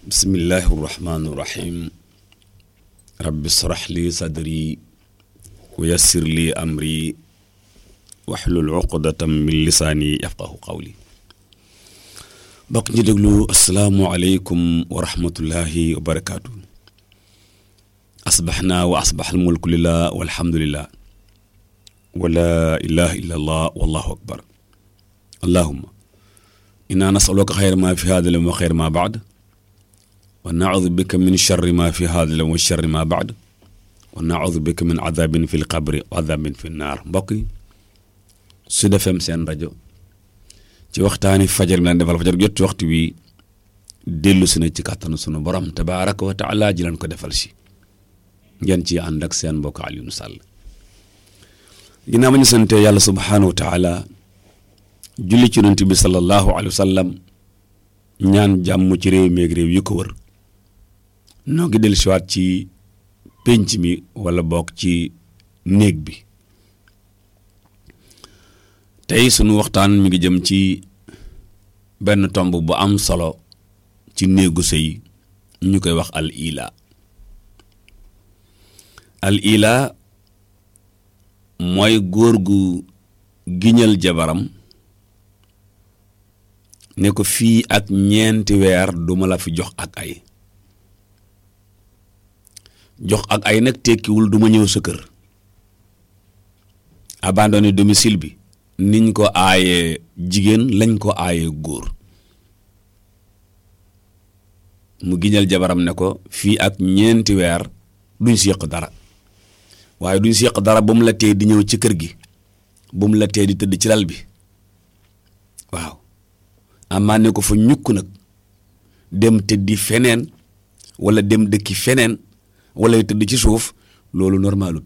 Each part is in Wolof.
bismillahi irrahmani irrahim rabbi srax li sadri wa yassir li amri waxlul uqdatam min lisaani yafqahu qawli bokk ñi déglu asalaamualeykum wa rahmatullahi wa barakaatu asbaxnaa wa asbax almulku lillah walhamdulillah wa laa ilaha illa allah wallahu akbar allahuma inna nasaluka xayra ma fi hada lam wa xayra ma baad wa naudu bika min charri ma fi hada lam wa charri ma baad wa naudu bika min adabin fi lqabri wa adabin fi naar mbokk yi Sud FM seen rajo ci waxtaani fajar mi laan defal fajar jot ci waxtu wi dellu si na ci kàttanu sunu borom tabaaraka wa taala ji leen ko defal si ngeen ci ànd ak seen mbokk Alioune Sall ginnaaw ma ñu sante yàlla subhaanahu wa taala julli ci yonent bi sallallahu alayhi wa sallam ñaan jàmm ci réew meeg réew yi ko wër noo ngi dellu siwaat ci pénc mi wala bokk ci néeg bi tey sunu waxtaan mi ngi jëm ci benn tomb bu am solo ci néegu sëy ñu koy wax al ila al ila mooy góor gu giñal jabaram ne ko fii ak ñeenti weer duma la fi jox ak ay jox ak ay nag tekkiwul duma ñëw sa kër abandonné domicile bi niñ ko aayee jigéen lañ ko aayee góor mu giñal jabaram ne ko fii ak ñeenti weer duñ si yëq dara waaye duñ si yëq dara ba mu la tee di ñëw ci kër gi ba mu la tee di tëdd ci lal bi waaw amaa ne ko fa ñukk nag dem tëddi feneen wala dem dëkki feneen wala tëdd ci suuf loolu normalut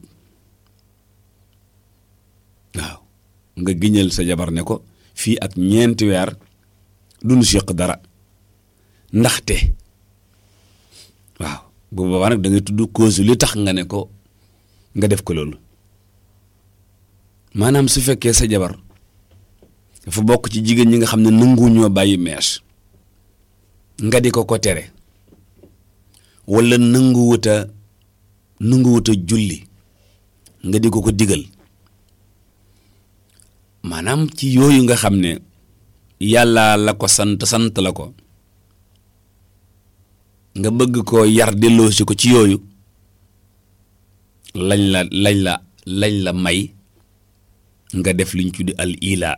waaw nga giñal sa jabar ne ko fii ak ñeenti weer duñu séq dara ndaxte waaw bu boobaa nag da ngay tudd cause li tax nga ne ko nga def ko loolu maanaam su fekkee sa jabar dafa bokk ci jigéen ñi nga xam ne nanguwuñoo bàyyi mees nga di ko ko tere wala nanguwuta nanguwuta julli nga di ko ko digal maanaam ci yooyu nga xam ne yàlla la ko sant sant la ko nga bëgg koo yar delloosi ko ci yooyu lañ la lañ la lañ la may nga def liñ tuddi al ila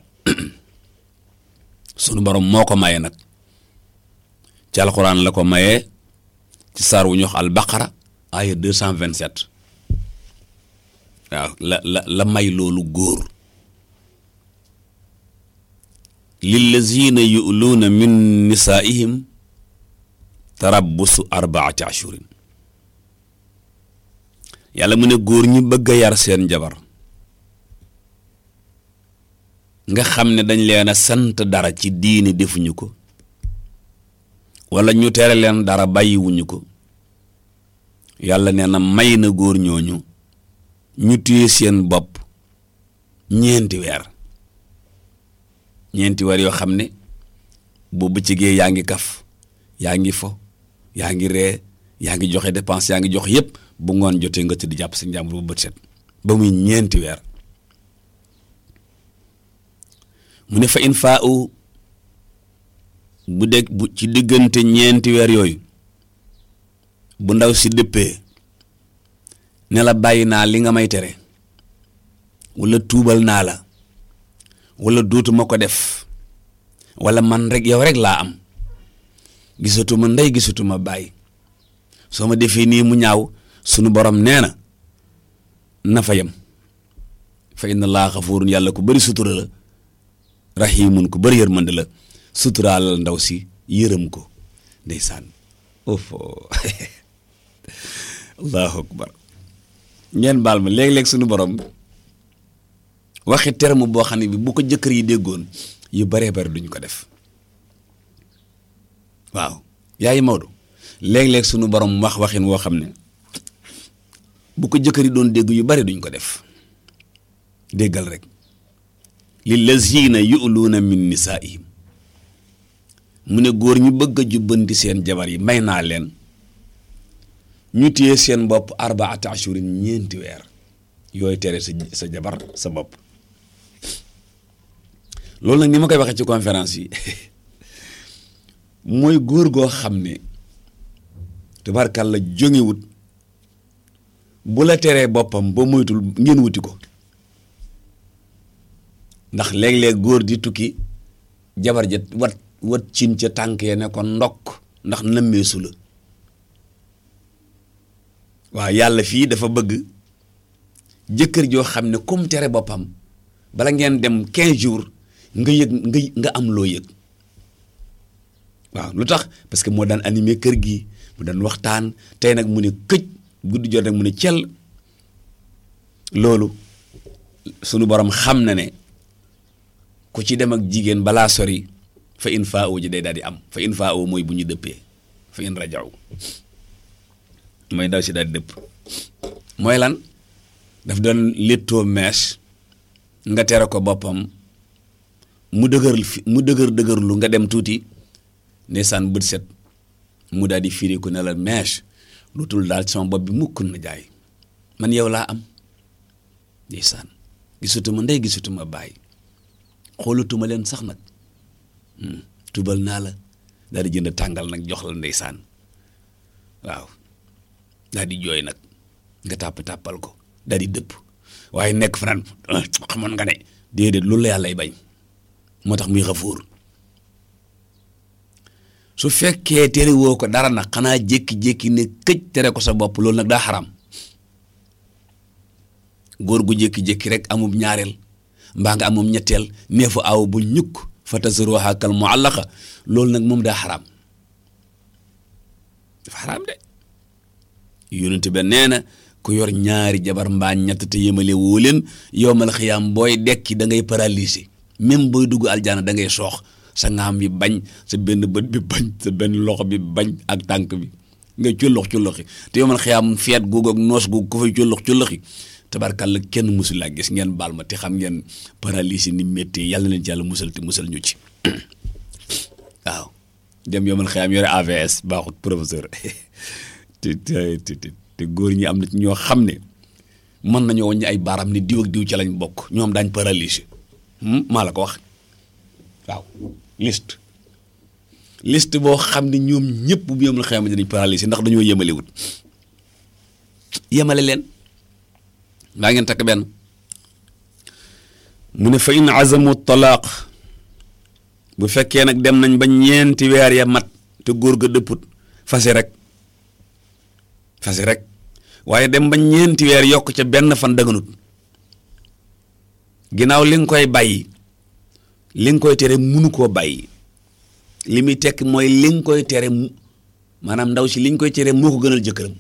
sunu borom moo ko maye nag ci alxuraan la ko mayee ci saar wu ñu wax al baqara aya deux cent vingt sept waaw la la la may loolu góor lillazina yu'luuna min nisaa'ihim tarabbusu arbaati ashurin yàlla mu ne góor ñi bëgg a yar seen jabar nga xam ne dañ leen a sant dara ci diini defuñu ko wala ñu tere leen dara bàyyiwuñu ko yàlla nee na may na góor ñooñu ñu téye seen bopp ñeenti weer ñeenti weer yoo xam ne boo bëccëgee yaa ngi kaf yaa ngi fo yaa ngi ree yaa ngi joxe dépense yaa ngi joxe yépp bu ngoon jotee nga tëdd jàpp sa njàmbur bu bët set ba muy ñeenti weer mu ne fa in faa u bu deg bu ci diggante ñeenti weer yooyu bu ndaw si dëppee ne la bàyyi naa li nga may tere wala tuubal naa la wala dootuma ko def wala man rek yow rek laa am gisatuma ndey gisatuma bàyyi soo ma defee nii mu ñaaw sunu borom nee na na fa yem fa inna laa xafuurun yàlla ku bari sutura la rahimun ku bari yërmande la suturaalal ndaw si yërëm ko ndeysaan ofo allahu akbar ngeen baal ma léeg-léeg sunu borom waxi terme boo xam ne bi bu ko jëkkër yi déggoon yu baree bari duñ ko def waaw yaay Maodo léeg-léeg sunu borom wax waxin woo xam ne bu ko jëkkër yi doon dégg yu bari duñ ko def déggal rek lillazina yu'luuna min nisaa'ihim mu ne góor ñu bëgg a jubbanti seen jabar yi may naa leen ñu téye seen bopp arbaata ashurin ñeenti weer yooyu tere sa sa jabar sa bopp loolu nag ni ma koy waxee ci conférence yi mooy góor goo xam ne tabarkàlla jóngewut bu la teree boppam ba moytul ngeen wuti ko ndax léeg-léeg góor di tukki jabar ja wat wat cin ca tànk ya ne ko ndokk ndax nëmmeesu la waaw yàlla fii dafa bëgg jëkkër joo xam ne comme tere boppam bala ngeen dem 15 jours nga yëg nga nga am loo yëg waaw lu tax parce que moo daan animé kër gi mu daan waxtaan tey nag mu ne këj guddi jot rek mu ne cel loolu sunu borom xam na ne ku ci dem ak jigéen balaa sori fa in faa ji day daal di am fa in faa mooy bu ñu dëppee fa in rajaw mooy daw si daal di dëpp mooy lan daf doon léttoo mees nga tere ko boppam mu dëgër fi mu dëgër dëgërlu nga dem tuuti ndeysaan bët set mu daal di firi ko ne la mees lu tul daal sama bopp bi mukk na jaay man yow laa am ndeysaan gisutuma ndey gisutuma bàyyi xoolatuma leen sax nag tubal naa la daal di jënd tàngal nag jox la ndeysaan waaw daal di jooy nag nga tàpp tàppal ko daal di dëpp waaye nekk fanaan xamoon nga ne déedéet loolu la yàllay bañ moo tax muy xafuur su fekkee tere woo ko dara nag xanaa jékki-jékki ne këj tere ko sa bopp loolu nag daa xaram góor gu jékki-jékki rek amub ñaareel mbaa nga amum ñetteel nee fa aw bu ñukk fa tasruha kal muallaqa loolu nag moom daa xaraam dafa xaraam de yonent ba nee na ku yor ñaari jabar mbaa ñett te yemale woo leen yowmal xiyaam booy dekki da ngay paralysé même booy dugg aljana da ngay soox sa ngaam bi bañ sa benn bët bi bañ sa benn loxo bi bañ ak tànk bi nga cullox culloxi te yowmal xiyaam feet googu ak noos googu ko fay cullox culloxi tabarkàlla kenn musul laa gis ngeen baal ma te xam ngeen paralysie ni métti yàlla na leen ci yàlla musal te musal ñu ci waaw dem yomal xëyam yore AVS baaxut professeur te te te góor ñi am na ci ñoo xam ne mën nañoo wàññi ay baaram ni diw ak diw ci lañ bokk ñoom daañ paralysie maa la ko wax waaw liste liste boo xam ne ñoom ñëpp bu yomal xëyam dinañ paralysie ndax dañoo yemalewut yemale leen daa ngeen takk benn mu ne fa in azamu talaaq bu fekkee nag dem nañ ba ñeenti weer ya mat te góor ga dëpput fase rek fase rek waaye dem ba ñeenti weer yokk ca benn fan daganut ginnaaw li nga koy bàyyi li nga koy tere munu koo bàyyi li muy tekk mooy li nga koy tere maanaam ndaw si li nga koy tere moo ko gënal jëkkëram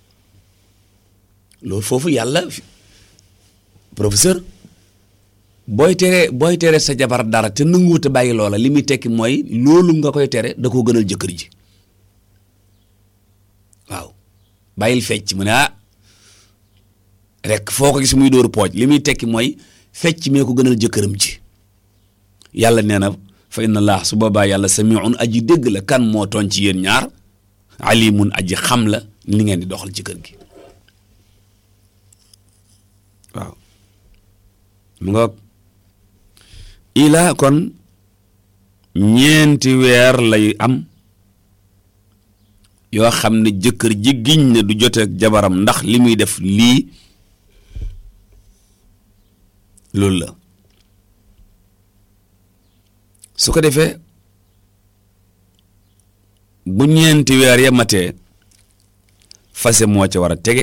loolu foofu yàlla professeur booy tere booy tere sa jabar dara te nanguwut a bàyyi loola li muy tekki mooy loolu nga koy tere da koo gënal jëkkër ji waaw bàyyil fecc mu ne ah rek foo ko gis muy dóoru pooj li muy tekki mooy fecc mee ko gënal jëkkëram ji yàlla nee na fa inna allah su boobaa yàlla samiun aji dégg la kan moo tooñ ci yéen ñaar alimun aji xam la li ngeen di doxal ci kër gi waaw mu nga ilaa kon ñeenti weer lay am yoo xam ne jëkkër ji giñ ne du jote ak jabaram ndax li muy def lii loolu la su ko defee bu ñeenti weer ya matee fase moo ca war a tege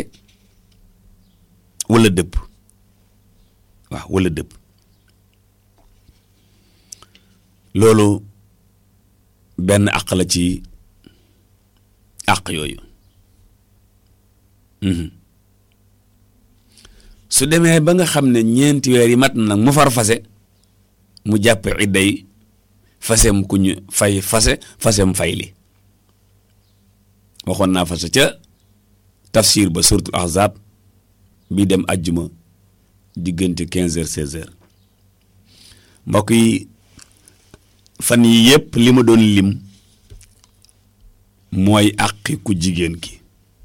wala dëpp waaw wala dëpp loolu benn àq la ci àq yooyu su demee ba nga xam ne ñeenti weer yi mat na nag mu far fase mu jàpp idday fasem ku ñu fay fase fasem fay li waxoon naa fase ca tafsir ba suratul ahzab bi dem ajjuma diggante quinze heures seize heures mbokk yi fan yi yëpp li ma doon lim mooy àqi ku jigéen ki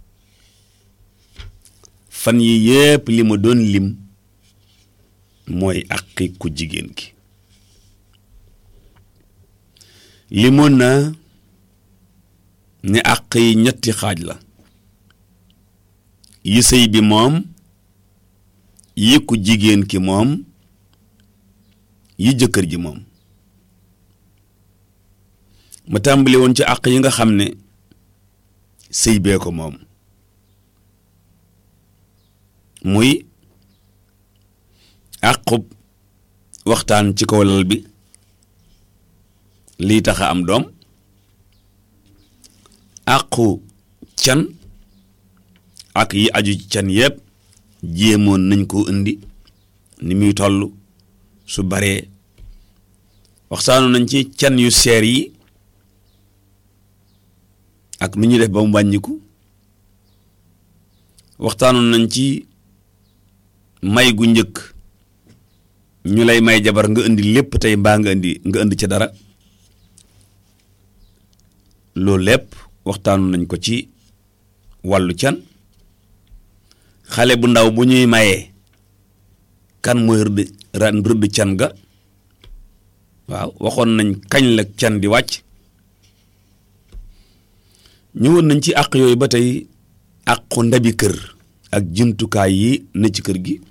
fan yi yépp li ma doon lim mooy àqi ku jigéen ki limoon na ne àq yi ñetti xaaj la yi sëy bi moom yi ku jigéen ki moom yi jëkkër ji moom ma tàmbali woon ci àq yi nga xam ne sëy bee ko moom muy àqub waxtaan ci kaw lal bi lii tax a am doom àqu can ak yi aju ci can yépp jéemoon nañ ko indi ni muy toll su baree waxtaanu nañ ci can yu seer yi ak nu ñuy def ba mu wàññiku waxtaanu nañ ci may gu njëkk ñu lay may jabar nga indi lépp tey mbaa nga indi nga indi ca dara loolu lépp waxtaanu nañ ko ci wàllu can xale bu ndaw bu ñuy mayee kan mooy rëdd ran rëdd can ga waaw waxoon nañ kañ la can di wàcc ñëwoon nañ ci àq yooyu ba tey àqu ndabi kër ak jumtukaay yi ne ci kër gi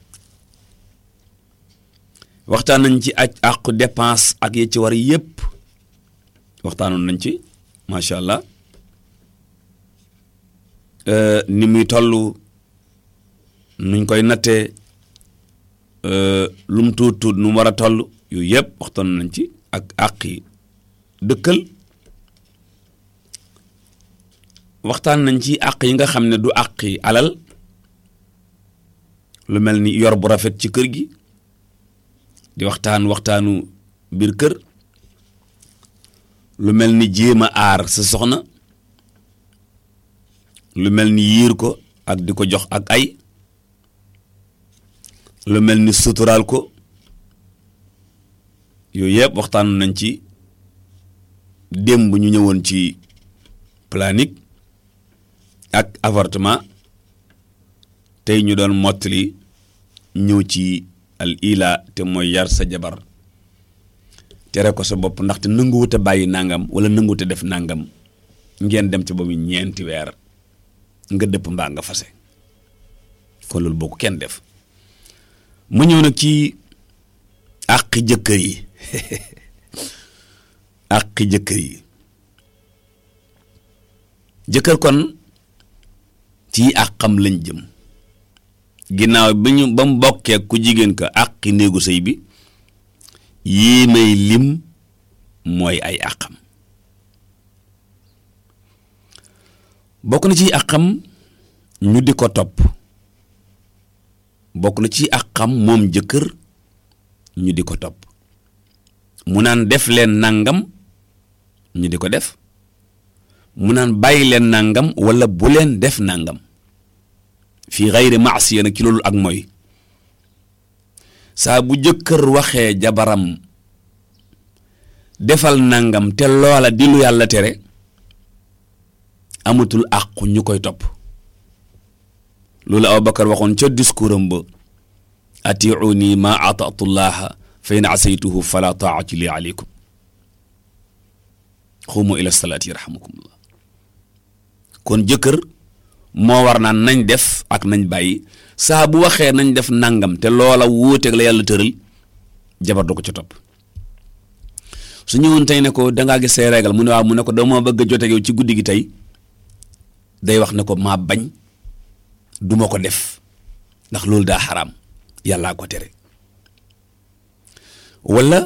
waxtaan nañ ci aj àqu dépense ak yi ci war yépp waxtaanoon nañ ci macha allah ni muy toll nuñ koy nattee lu mu tuut tuut nu mu war a toll yooyu yëpp waxtaan nañ ci ak àqi dëkkal waxtaan nañ ci àq yi nga xam ne du àqi alal lu mel ni yor bu rafet ci kër gi di waxtaan waxtaanu biir kër lu mel ni jéem a aar sa soxna lu mel ni yiir ko ak di ko jox ak ay lu mel ni suturaal ko yooyu yëpp waxtaan nañ ci démb ñu ñëwoon ci planique ak avortement tey ñu doon mottali ñëw ci al ila te mooy yar sa jabar tere ko sa bopp ndaxte nanguwut a bàyyi nangam wala nanguwut a def nangam ngeen dem ci ba mu ñeenti weer nga dëpp mbaa nga fase kon loolu boo ko kenn def mu ñëw nag ci àqi jëkkër yi àqi jëkkër yi jëkkër kon ci àqam lañ jëm ginnaaw bi ñu ba mu bokkee ku jigéen ka àqi néegu sëy bi yii may lim mooy ay àqam bokk na ci àqam ñu di ko topp bokk na ci àqam moom jëkkër ñu di ko topp mu naan def leen nangam ñu di ko def mu naan bàyyi leen nangam wala bu leen def nangam fii xayri maasiya nag ci loolu ak mooy saa bu jëkkër waxee jabaram defal nangam te loola di lu yàlla tere amatul àqu ñu koy topp loolu Abubakar waxoon ca discours am ba atiuni ma atatu llaha fa in asaytuhu fala taati li aleykum xuumu ila salaati yarhamukumullah kon jëkkër moo war naan nañ def ak nañ bàyyi saa bu waxee nañ def nangam te loola wuuteeg la yàlla tëral jabar du ko ca topp su ñëwoon tey ne ko dangaa gis say régal mu ne waaw mu ne ko dama bëgg a joteeg yow ci guddi gi tey day wax ne ko maa bañ duma ko def ndax loolu daa xaraam yàllaa ko tere wala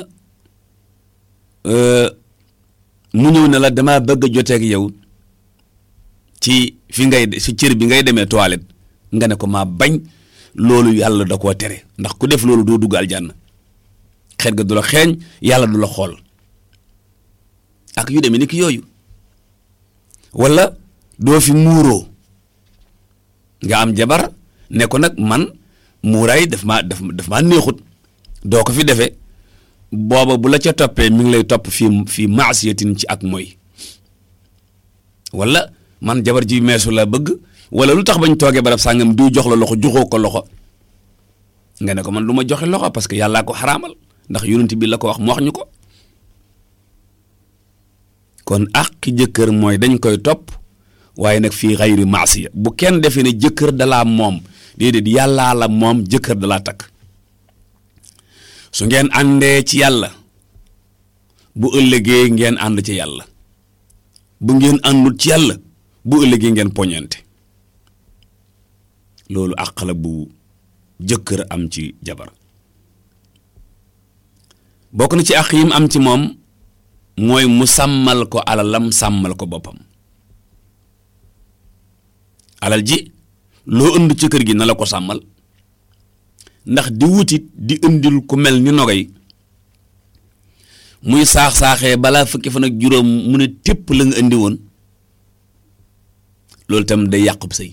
mu ñëw ne la damaa bëgg a joteeg yow ci fi ngay si cër bi ngay demee toilette nga ne ko maa bañ loolu yàlla da koo tere ndax ku def loolu doo dugg aljanna xeet ga du la xeeñ yàlla du la xool ak yu demee ni ki yooyu wala doo fi muuroo nga am jabar ne ko nag man muuraay daf maa daf daf maa neexut doo ko fi defee booba bu la ca toppee mi ngi lay topp fii fii maasiyatin ci ak mooy wala man jabar ji meesu la bëgg wala lu tax bañ toogee barab sàngam diw jox la loxo joxoo ko loxo nga ne ko man du ma joxe loxo parce que yàllaa ko xaraamal ndax yonent bi la ko wax mu wax ñu ko kon àqi jëkkër mooy dañ koy topp waaye nag fii xayri maasiya bu kenn defee ne jëkkër dalaa moom déedéet yàllaa la moom jëkkër dalaa takk su ngeen àndee ci yàlla bu ëllëgee ngeen ànd ci yàlla bu ngeen àndul ci yàlla bu ëllëgee ngeen poñante loolu àq la bu jëkkër am ci jabar bokk na ci àq yim am ci moom mooy mu sàmmal ko alalam sàmmal ko boppam alal ji loo ënd ci kër gi na la ko sàmmal ndax di wutit di indil ku mel ni nogay muy saax-saaxee balaa fukki fan ak juróom mu ne tépp la nga indi woon loolu tam day yàqub sëy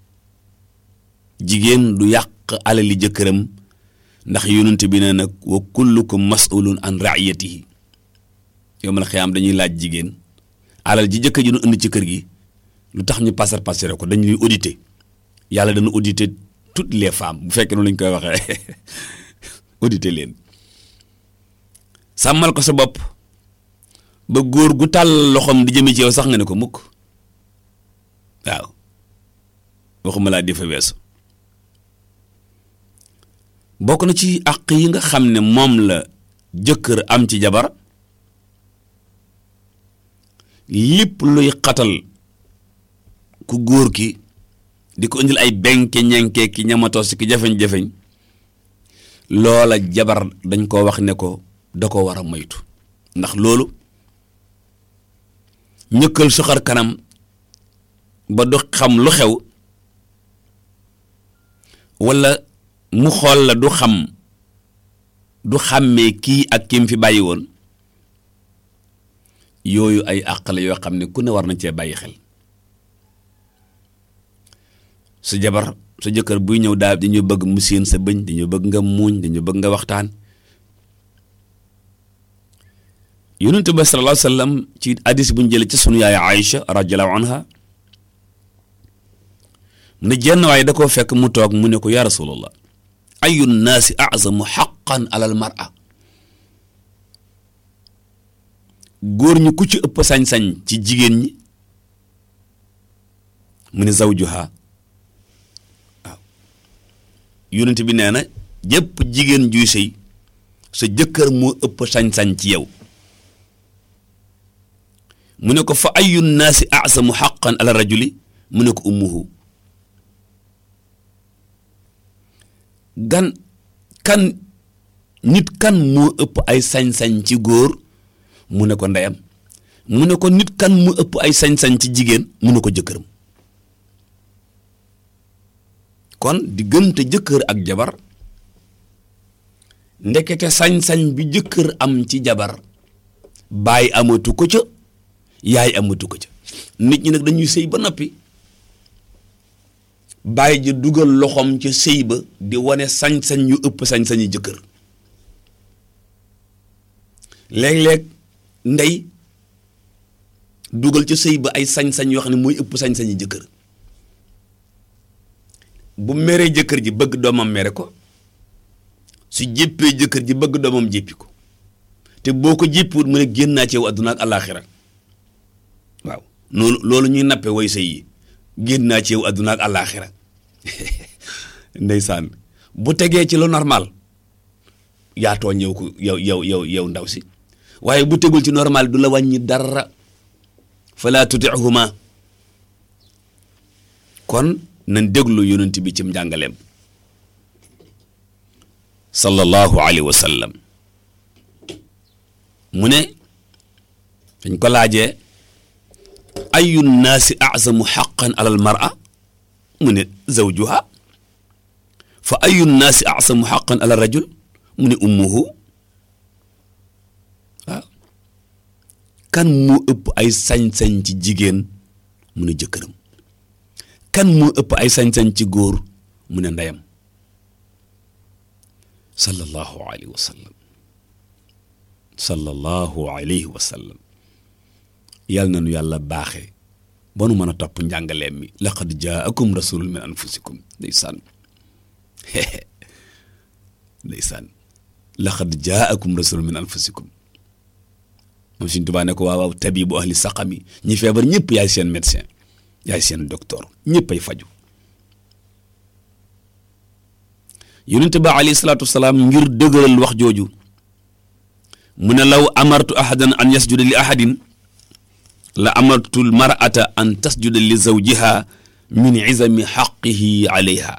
jigéen du yàq alali jëkkëram ndax yonent bi ne nag wa kullukum mas'ulun an ra'iyatihi yowmal xiyaam dañuy laaj jigéen alal ji jëkkër ji nu indi ci kër gi lu tax ñu passer passer ko dañuy auditer yàlla dana auditer toutes les femmes bu fekkee noonu lañ koy waxee auditer leen sàmmal ko sa bopp ba góor gu tàll loxoom di jëme ci yow sax nga ne ko mukk waaw waxuma laa di fa weesu bokk na ci àq yi nga xam ne moom la jëkkër am ci jabar lépp luy xatal ku góor ki di ko indil ay benke ñenke ki ñamatos ki jafeñ-jafeñ loola jabar dañ koo wax ne ko da ko war a moytu ndax loolu ñëkkal suxar kanam ba du xam lu xew walla mu xool la du xam du xàmmee kii ak kim fi bàyyi woon yooyu ay àq la yoo xam ne ku ne war na cee bàyyi xel sa jabar sa jëkkër buy ñëw daal dañu bëgg mu séen sa bëñ dañu bëgg nga muuñ dañu bëgg nga waxtaan yonent ba sallallahu alayhi wa sallam ci hadis bu ñu jëlee ci sunu yaay Aïcha radiyallahu anha mu ne jenn waaye da koo fekk mu toog mu ne ko yaa rasulallah ayu nnaasi azamu xaqan alal mar'a góor ñi ku ci ëpp sañ-sañ ci jigéen ñi mu ne zawjuha waaw yonent bi nee na jëpp jigéen juy sëy sa jëkkër moo ëpp sañ-sañ ci yow mu ne ko fa ayu nnaasi azamu xaqan ala rajuli mu ne ko ummuhu gan kan nit kan moo ëpp ay sañ-sañ ci góor mu ne ko ndeyam mu ne ko nit kan mu ëpp ay sañ-sañ ci jigéen mu ne ko jëkkëram kon diggante jëkkër ak jabar ndekete sañ-sañ bi jëkkër am ci jabar baay amatu ko ca yaay amatu ko ca nit ñi nag dañuy sëy ba noppi bàyyi ji dugal loxoom ca sëy ba di wane sañ-sañ yu ëpp sañ-sañi jëkkër léeg-léeg ndey dugal ca sëy ba ay sañ-sañ yoo xam ne mooy ëpp sañ-sañi jëkkër bu meree jëkkër ji bëgg doomam mere ko su jéppee jëkkër ji bëgg doomam jéppi ko te boo ko jéppiwut mu ne génn naa ci yow adduna ak àllaaxira waaw noonu loolu ñuy nappe way sëy yi génn naa ci yow adduna ak àllaaxira ndeysaan bu tegee ci lu normal yaa tooñ yow ko yow yow yow yow ndaw si waaye bu tegul ci normal du la wàññi dara fala tutihuma kon nañ déglu yonent bi cim njàngaleem sallallahu alayhi wa sallam mu ne dañ ko laajee ayu nnaasi azamu xaqan ala al mar'a mu ne zawjuha fa ayu nnaasi azamu xaqan ala rajul mu ne ummuhu waaw kan moo ëpp ay sañ-sañ ci jigéen mu ne jëkkëram kan moo ëpp ay sañ-sañ ci góor mu ne ndeyam sallallahu alayhi wa sallam sallallahu alayhi wa sallam yàlla na nu yàlla baaxe ba nu mën a topp njàngaleem mi laqad jaakum rasulun min anfusikum ndeysaan ndeysaan laqad jaakum rasulun min anfusikum moom Sëriñ Tuubaa ne ko waaw waaw tabibu ahli saqami ñi feebar ñëpp yaay seen médecin yaay seen docteur ñëpp ay faju yonent ba alayhi salaatu wasalaam ngir dëgëral wax jooju mu ne law amartu ahadan an yasjuda li ahadin la amartu l mar'ata an tasjuda li zawjiha min izami xaqihi alayha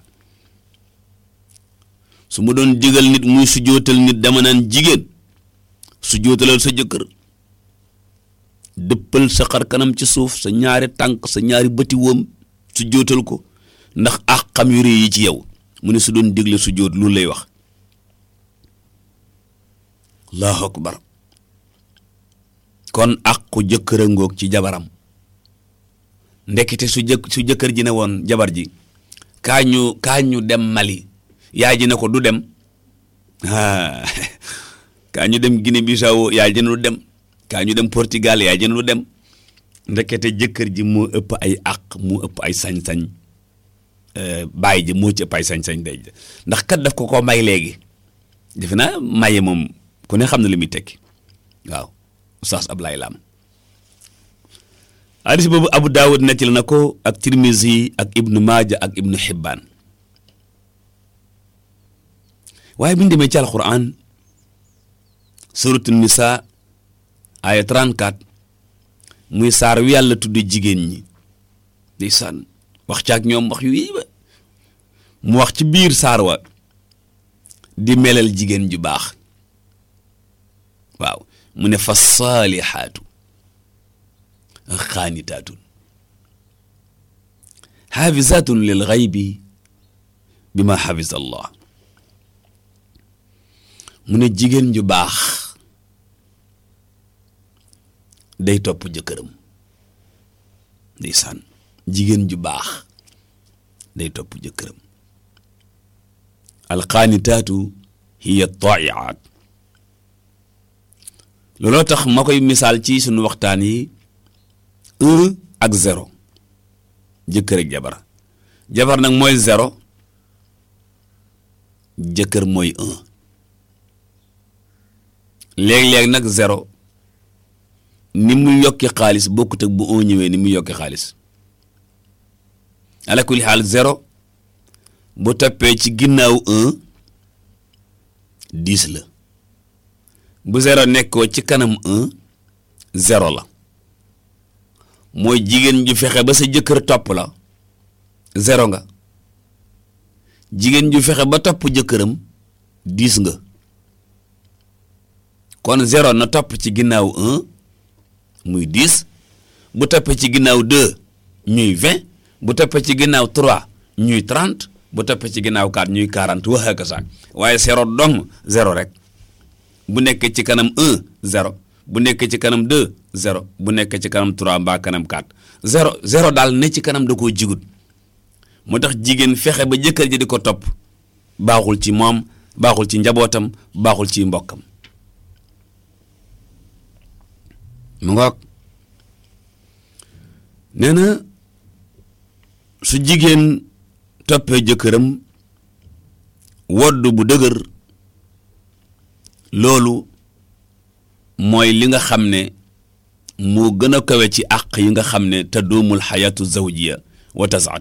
su ma doon digal nit muy sujootal nit dama naan jigéen sujootalal sa jëkkër dëppal sa xar kanam ci suuf sa ñaari tànk sa ñaari bëti woom sujootal ko ndax àqam yu rëy yi ci yow mu ne su doon digle sujoot loolu lay wax allahu akbar kon àqu jëkkër a ngoog ci jabaram ndekete su jëkk su jëkkër ji ne woon jabar ji kaa ñu kaa ñu dem Mali yaay ji ne ko du dem ah kaa ñu dem Guinée Bissau yaay ji ne du dem kaa ñu dem Portugal yaay ji ne du dem ndekete jëkkër ji moo ëpp ay àq moo ëpp ay sañ-sañ bàyyi ji moo ci ëpp ay sañ-sañ day ndax kat daf ko ko may léegi defe naa maye moom ku ne xam na li muy tekki waaw Oustaz Ablaye Lam hadis boobu Abu Daawud nettali na ko ak Tirmizi ak Ibnu Maaja ak Ibnu Hibbaan waaye bi ñu demee ci alquran suratu nisa aya 34 muy saar wi yàlla tudde jigéen ñi di sànn wax ci ak ñoom wax yu yi ba mu wax ci biir saar wa di melal jigéen ju baax waaw mu ne fa saalixaatu xaanitaatun xaafisaatun lil xaybi bi ma xafisa allah mu ne jigéen ju baax day topp jëkkëram ndeysaan jigéen ju baax day topp jëkkëram alxaanitaatu hiya taiaat looloo tax ma koy misaal ci sunu waxtaan yi un ak zéro jëkkër ak jabar jabar nag mooy zéro jëkkër mooy un léeg-léeg nag zéro ni mu yokki xaalis bokkut ak bu un ñëwee ni mu yokki xaalis ala kulli xaal zéro bu toppee ci ginnaaw un dix la bu zéro nekkoo ci kanam un zéro la mooy jigéen ju fexe ba sa jëkkër topp la zéro nga jigéen ju fexe ba topp jëkkëram dix nga kon zéro na topp ci ginnaaw un muy dix bu toppee ci ginnaaw deux ñuy vingt bu toppee ci ginnaaw trois ñuy trente bu toppee ci ginnaaw quatre ñuy quarante wax ak sax waaye zéro dong zéro rek bu nekkee ci kanam un zéro bu nekkee ci kanam deux zéro bu nekkee ci kanam trois mbaa kanam quatre zéro zéro daal ne ci kanam da koo jigut moo tax jigéen fexe ba jëkkër ji di ko topp baaxul ci moom baaxul ci njabootam baaxul ci mbokkam mu ngoog nee na su jigéen toppee jëkkëram wodd bu dëgër loolu mooy li nga xam ne moo gën a kawe ci àq yi nga xam ne te doomul xayaatu zawjiya wa tasaat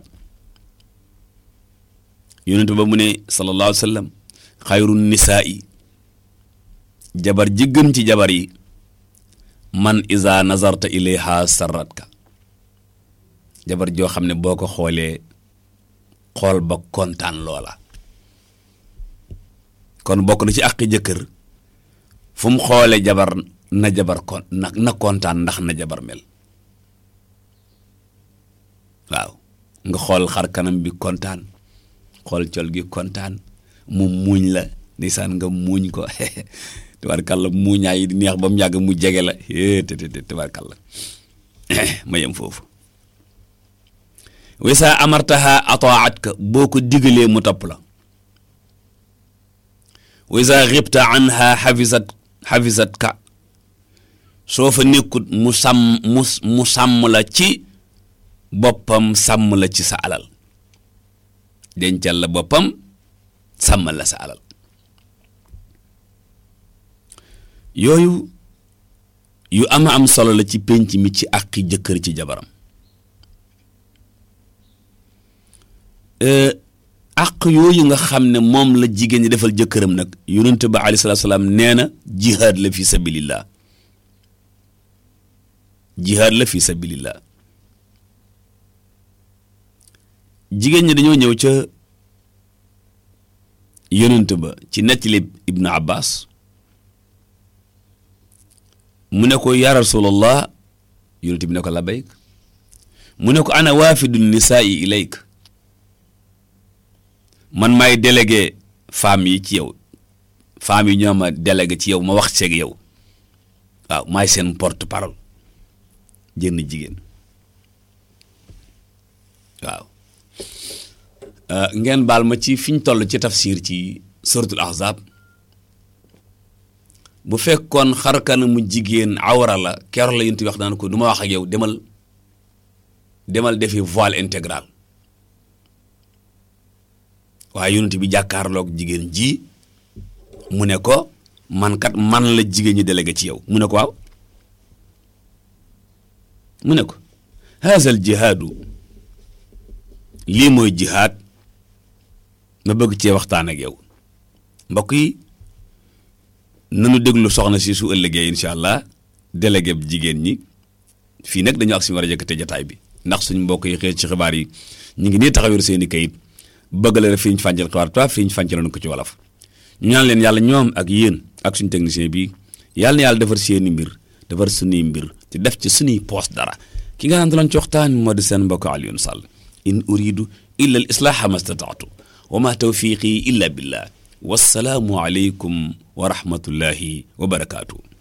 yonent ba mu ne sallallahu alayhi wa sallam xayru nisaa'i jabar ji gën ci jabar yi man iza nazarta ilayha sarratka jabar joo xam ne boo ko xoolee xool ba kontaan loola kon bokk na ci àqi jëkkër fu mu xoole jabar na jabar kon na na kontaan ndax na jabar mel waaw nga xool xar kanam bi kontaan xool col gi kontaan mu muuñ la ndeysaan nga muuñ ko tabarkàlla muuñaay yi di neex ba mu yàgg mu jege la te te te tabarkàlla ma yem foofu wesa amartaha ataat ka boo ko digalee mu topp la wesa xibta anha xafisat xafisat ka soo fa nekkut mu sàmm mu mu sàmm la ci boppam sàmm la ci sa alal dencal la boppam sàmmal la sa alal yooyu yu ama am solo la ci pénc mi ci àqi jëkkër ci jabaram àq yooyu nga xam ne moom la jigéen ñi defal jëkkëram nag yonent ba alayhi salaatu salaam nee na jihaad la fi sabilillah jihaad la fi sabilillah jigéen ñi dañoo ñëw ca yonent ba ci nettali ibnu abbas mu ne ko yaa rasulallah yonent bi ne ko labayk mu ne ko ana waafidu nisaa'i ilayk man maay délégué femmes yi ci yow femmes yi ñoo ma délégué ci yow ma wax ceeg yow waaw maay seen porte parole jënn jigéen waaw ngeen baal ma ci fi ñu toll ci tafsir ci suratul ahzab bu fekkoon xarkana mu jigéen awra la keroog la yonent bi wax naan ko du ma wax ak yow demal demal defi voile intégral waaye yonent bi jàkkaarloog jigéen ji mu ne ko man kat man la jigéen ñi délégué ci yow mu ne ko waaw mu ne ko haazal jihaadu lii mooy jihaad ma bëgg cee waxtaan ak yow mbokk yi nanu déglu soxna si su ëllëgee incha allah délégué jigéen ñi fii nag dañu ak si war a yëkkate jataay bi ndax suñu mbokk yi xëy ci xibaar yi ñu ngi nii taxawir seen i kayit bëgg la rek fi ñu fàncal xibaar toi fi ñu fàncaloon ko ci wolof ñu ñaan leen yàlla ñoom ak yéen ak suñu technicien bi yàlla na yàlla defar seeni mbir defar suñuy mbir te def ci suñuy poos dara ki nga xam ne ci waxtaan moo di seen mbokk Alioune Sall in uridu illa al islaaha ma stataatu wa ma tawfiqi illa billah wassalaamu aleykum wa rahmatullahi wa barakaatu